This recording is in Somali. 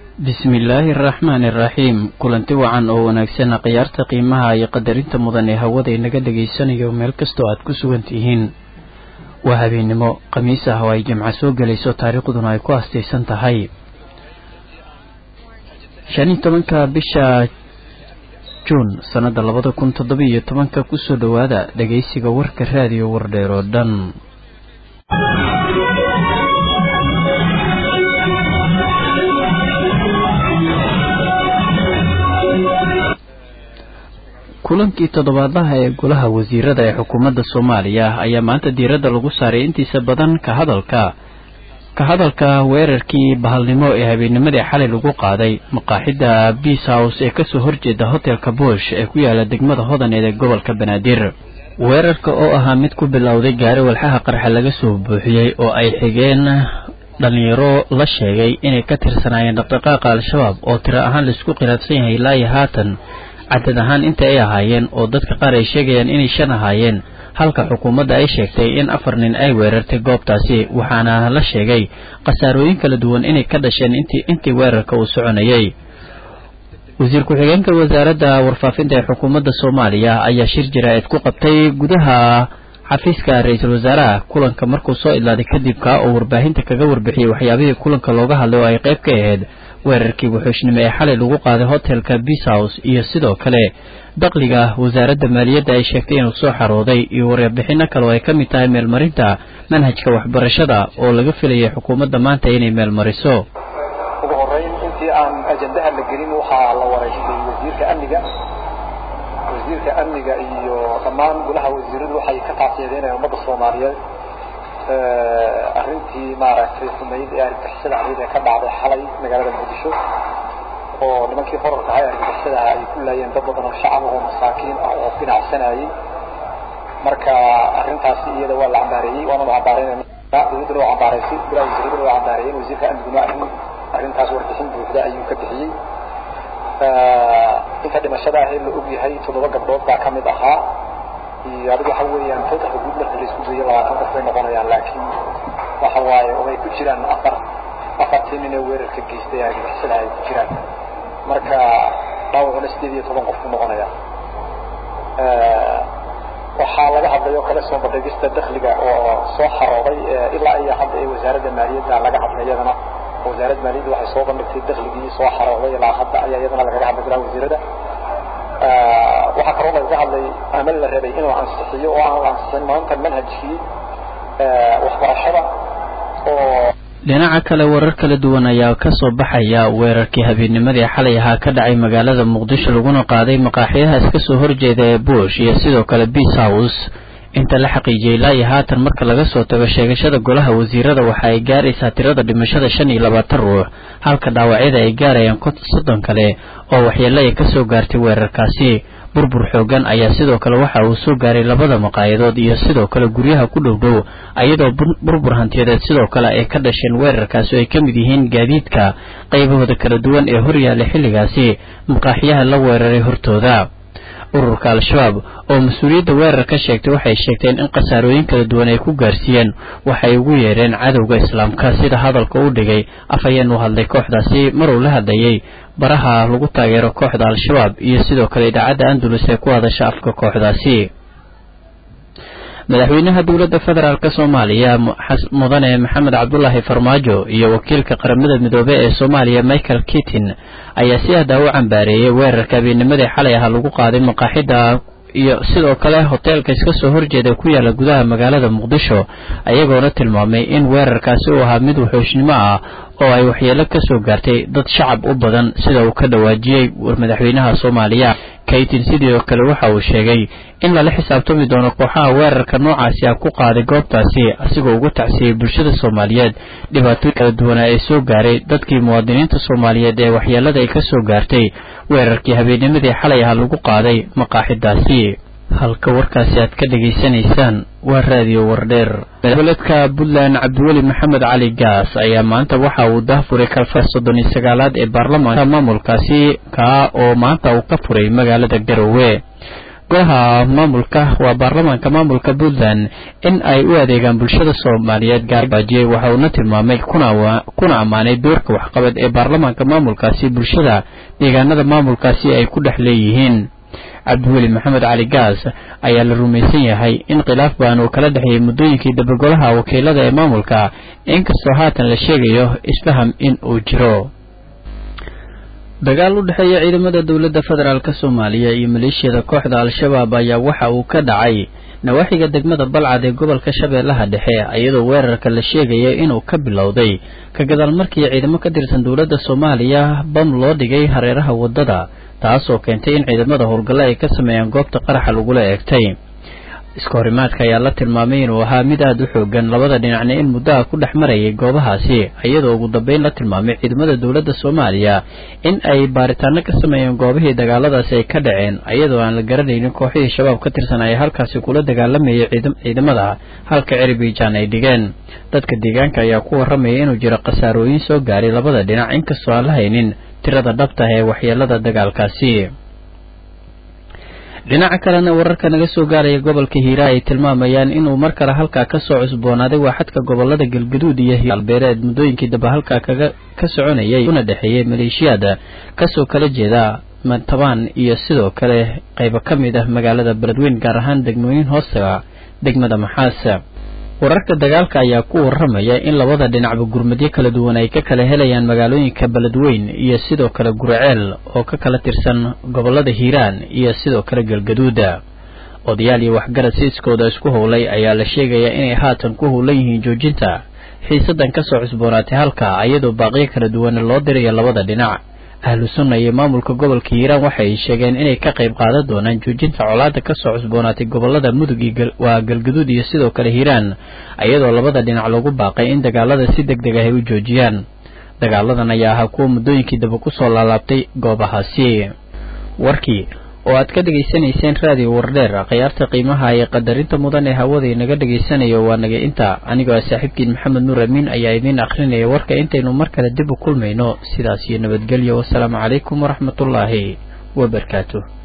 bismillaahi araxmaani iraxiim kulanti wacan oo wanaagsan khiyaarta qiimaha iyo qadarinta mudan ee hawada inaga dhegaysanayo meel kastoo aad ku sugan tihiin waa habeennimo khamiis ah oo ay jimco soo gelayso taariikhduna ay ku astaysan tahay shan iyo tobanka bisha juun sannada labada kun toddoba iyo tobanka kusoo dhowaada dhegaysiga warka raadiyo wardheer oo dhan kulankii toddobaadlaha ee golaha wasiirada ee xukuumadda soomaaliya ayaa maanta diiradda lagu saaray intiisa badan ka hadalka ka hadalka weerarkii bahalnimo ee habeennimadii xalay lagu qaaday maqaaxidda beas house ee kasoo horjeeda hotelka bush ee ku yaala degmada hodaneed ee gobolka banaadir weerarka oo ahaa mid ku bilowday gaari walxaha qarxa laga soo buuxiyey oo ay xigeen dhalinyaro la sheegay inay ka tirsanaayeen dhaqdhaqaaqa al-shabaab oo tiro ahaan laisku khilaafsan yahay ilaa iyo haatan cadad ahaan inta ay ahaayeen oo dadka qaar ay sheegayaan inay shan ahaayeen halka xukuumadda ay sheegtay in afar nin ay weerartay goobtaasi waxaana la sheegay khasaarooyin kala duwan inay ka dhasheen intii intii weerarka uu soconayay wasiir ku-xigeenka wasaaradda warfaafinta ee xukuumadda soomaaliya ayaa shir jaraa'id ku qabtay gudaha xafiiska ra-iisul wasaaraha kulanka markuu soo idlaaday kadib kaa oo warbaahinta kaga warbixiyey waxyaabihii kulanka looga hadlay oo ay qayb ka ahayd weerarkii wuxuushnimo ee xalay lagu qaaday hotelka beas house iyo sidoo kale dakhliga wasaaradda maaliyadda ay sheegtay inuu soo xarooday iyo warbixino kale oo ay ka mid tahay meelmarinta manhajka waxbarashada oo laga filayay xukuumadda maanta inay meelmariso ugu horeyn intii aan ajandaha la gelin waxaa la wareystay wasiirka amniga wasiirka amniga iyo dhammaan golaha wasiiradu waxay ka taasiyadeynayaan ummadda soomaaliyeed arrintii maaragtay xumayd ee argagixisada ahayd ee ka dhacday xalay magaalada muqdisho oo nimankii horarka ahay argagixisada ay ku laayeen dad badan oo shacab oo masaakiin ah oo binacsanayay marka arrintaasi iyada waa la cambaareeyey waana la cambaareynayna dowladdana waa cambaaraysay golaha wasiiradana waa cambaareeyeen wasiirka amniguna arrin arrintaas warbixin buuxda ayuu ka bixiyey inta dhimashada ahee la og yahay toddoba gabdhood baa ka mid ahaa iyo adigu waxa weeyaan totalka guud marka la isku dayo labaatan qof bay noqonayaan laakiin waxa waaye oo ay ku jiraan afar afartii nin ee weerarka geystay argagixisada ay ku jiraan marka dhaawacuna sideed iyo toban qof ku noqonaya waxaa laga hadlay oo kale soo bandhigista dakhliga oo soo xarooday ilaa iyo hadda ee wasaaradda maaliyadda laga hadlay iyadana wasaaradda maaliyadda waxay soo bandhigtay dakhligii soo xarooday ilaa hadda ayaa iyadana lagaga hadlay golaha wasiirada waxaa kaloo lagaga hadlay ama la rabay in la ansixiyo oo aan la ansixin maanta manhajkii waxbarashada oo dhinaca kale warar kala duwan ayaa ka soo baxaya weerarkii habeennimadii xalay ahaa ka dhacay magaalada muqdisho laguna qaaday maqaaxiyahaas kasoo horjeeda ee bush iyo sidoo kale beas house inta la xaqiijiyey ilaa iyo haatan marka laga soo tago sheegashada golaha wasiirada waxa ay gaaraysaa tirada dhimashada shan iyo labaatan ruux halka dhaawacyada ay gaarayaan soddon kale oo waxyeelo ay kasoo gaartay weerarkaasi burbur xoogan ayaa sidoo kale waxa uu soo gaaray labada maqaayadood iyo sidoo kale guryaha ku dhow dhow iyadoo burbur hantiyadeed sidoo kale ay ka dhasheen weerarkaasi oo ay ka mid yihiin gaadiidka qaybahooda kala duwan ee horyaalla xilligaasi maqaaxiyaha la weeraray hortooda ururka al-shabaab oo mas-uuliyadda weerar ka sheegtay waxay sheegteen in khasaarooyin kala duwan ay ku gaarsiiyeen waxay ugu yeedheen cadowga islaamka sida hadalka u dhigay af ayeen u hadlay kooxdaasi maruu la hadlayay baraha lagu taageero kooxda al-shabaab iyo sidoo kale idaacadda andalus ee ku hadasha afka kooxdaasi madaxweynaha dowladda federaalk soomaaliya mudane maxamed cabdulaahi farmaajo iyo wakiilka qaramada midoobe ee soomaaliya michael kitin ayaa si ahdaa u cambaareeyey weerarka habeennimadii xalay aha lagu qaaday maqaaxidda iyo sidoo kale hoteelka iska soo horjeeda ku yaala gudaha magaalada muqdisho ayagoona tilmaamay in weerarkaasi uu ahaa mid wuxuushnimo ah oo ay waxyeelo ka soo gaartay dad shacab u badan sida uu ka dhawaajiyey madaxweynaha soomaaliya kaytin sidoo kale waxa uu sheegay in lala xisaabtami doono kooxaha weerarka noocaasi ah ku qaaday goobtaasi asigoo uga tacsiyey bulshada soomaaliyeed dhibaatooyin kala duwanaa ee soo gaaray dadkii muwaadiniinta soomaaliyeed ee waxyeelada ay ka soo gaartay weerarkii habeennimadii xalay ah lagu qaaday maqaaxidaasi halka warkaasi aad ka dhegaysanaysaan waa raadiyo wardheer goboleedka puntland cabdiweli maxamed cali gaas ayaa maanta waxa uu dahfuray kalfar soddon iyo sagaalaad ee baarlamaanka maamulkaasi kaa oo maanta uu ka furay magaalada garowe golaha maamulka waa baarlamaanka maamulka puntland in ay u adeegaan bulshada soomaaliyeed gaarbaajiye waxa uuna tilmaamay kuna ammaanay doorka waxqabad ee baarlamaanka maamulkaasi bulshada deegaanada maamulkaasi ay ku dhex leeyihiin cabdiweli maxamed cali gaas ayaa la rumaysan yahay in khilaaf baan uu kala dhexeeyey muddooyinkii dabagolaha wakiilada ee maamulka inkastoo haatan la sheegayo isfaham in uu jiro dagaal u dhexeeya ciidamada dowladda federaalk soomaaliya iyo maleeshiyada kooxda al-shabaab ayaa waxa uu ka dhacay nawaaxiga degmada balcad ee gobolka shabeellaha dhexe iyadoo weerarka la sheegaya inuu ka bilowday ka gadaal markii ciidamo ka tirsan dowladda soomaaliya bam loo dhigay hareeraha waddada taasoo keentay in ciidamada howlgalle ay ka sameeyaan goobta qaraxa lagula eegtay iska horimaadka ayaa la tilmaamay inuu ahaa mid aada u xoogan labada dhinacna in muddaha ku dhex marayay goobahaasi iyadoo ugu dambeyn la tilmaamay ciidamada dowladda soomaaliya in ay baaritaano ka sameeyeen goobihii dagaaladaasi ay ka dhaceen iyadoo aan la garanaynin kooxihii shabaab ka tirsan ay halkaasi kula dagaalamayay ciidamada halka ciribijaan ay dhigeen dadka deegaanka ayaa ku warramaya inuu jiro khasaarooyin soo gaaray labada dhinac inkastoo aan la haynin tirada dhabta ee waxyeelada dagaalkaasi dhinaca kalena wararka naga soo gaaraya gobolka hiira ay tilmaamayaan inuu mar kale halkaa kasoo cusboonaaday waaxadka gobolada galgaduud iyo galbeereed muddooyinkii daba halkaa kaga ka soconayay una dhexeeyay maleeshiyaada kasoo kala jeeda mantabaan iyo sidoo kale qaybo ka mid ah magaalada beledweyn gaar ahaan degmooyin hoostaga degmada maxaas wararka dagaalka ayaa ku warramaya in labada dhinacba gurmadyo kala duwan ay ka kala helayaan magaalooyinka beledweyn iyo sidoo kale guraceel oo ka kala tirsan gobolada hiiraan iyo sidoo kale galgaduuda odayaal iyo waxgarad siiskooda isku howlay ayaa la sheegayaa inay haatan ku howlan yihiin joojinta xiisadan kasoo cusboonaatay halka iyadoo baaqiyo kala duwan loo dirayo labada dhinac ahlu sunna iyo maamulka gobolka hiiraan waxay sheegeen inay ka qayb qaadan doonaan joojinta colaada kasoo cusboonaatay gobolada mudug waa galgaduud iyo sidoo kale hiiraan iyadoo labada dhinac lagu baaqay in dagaalada si deg deg ah ay u joojiyaan dagaaladan ayaa ahaa kuwa muddooyinkii daba kusoo laalaabtay goobahaasi warkii oo aad ka dhegaysanayseen raadiyo wardheer khiyaarta qiimaha ee qadarinta mudan ee hawada inaga dhegaysanayo waa naga inta anigoo ah saaxiibkiin maxamed nuur amiin ayaa idiin akhrinaya warka intaynu mar kale dib u kulmayno sidaas iyo nabadgelyo wasalaamu calaykum waraxmatullaahi wabarakaatu